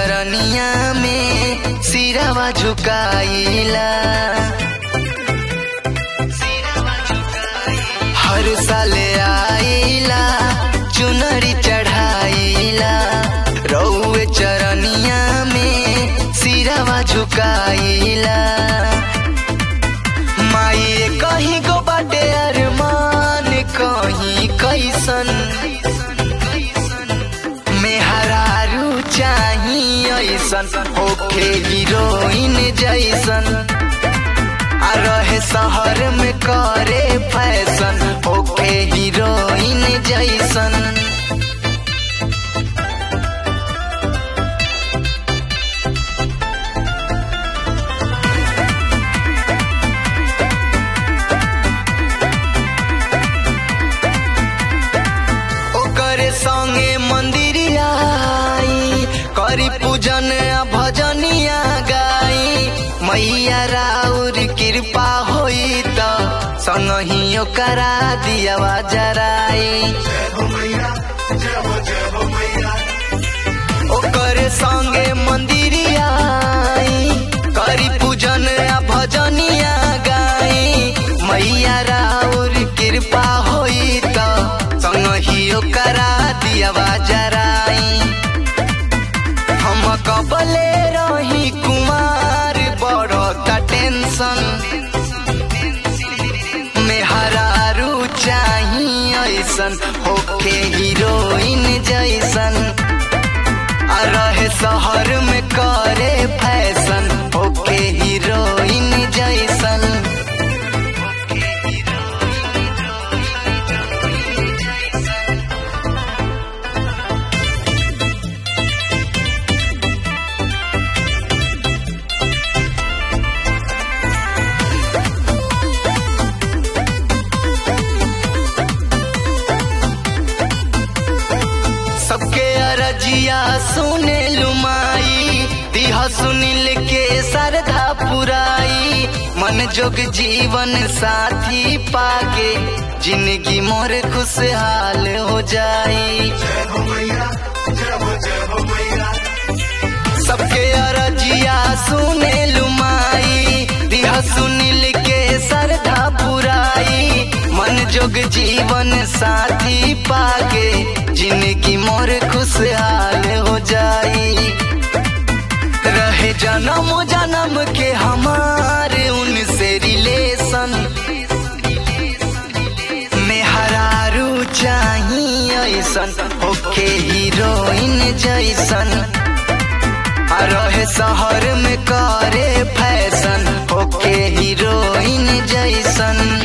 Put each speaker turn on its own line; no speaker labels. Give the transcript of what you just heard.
चरनिया में सिरवा झुकाइला हर साल आइला चुनरी चढ़ाइला रौए चरनिया में सिरवा झुकाइला माई कहीं गो बाटे अरमान कहीं कैसन मेहरारू चाही ऐसन होखे हीरोइन जैसन आ रहे शहर में करे फैशन होखे हीरोइन जैसन ओकरे संगे मंदिरिया आई करी पूजन आ भजनिया गाई मैया राउर कृपा होई त संगही ओकरा दियावा जराई ओकरे संगे मंदिरिया आई करी पूजन आ भजनिया गाई मैया राउर कृपा होई त संगही ओकरा दियावा जराई हम कबले रही कुमार बड़ता टेंशन मेहरारू चाही ऐसन होके हीरोइन जैसन आ रहे शहर में करे फैशन होके हीरोइन जैसन सबके अरजिया सुने लुमाई दिह सुनील के सरधा पुराई मन जोग जीवन साथी पाके जिंदगी मोर खुशहाल हो जाई सबके अरजिया सुने लुमाई दिह सुनील के सरधा पुराई मन जोग जीवन साथी पाके जिंदगी मोर खुशहाल हो जाई रहे जन्म जन्म के हमारे उनसे रिलेशन मेहरारू चाही ऐसन होके हीरोइन जैसन आ रहे शहर में करे फैशन होके हीरोइन जैसन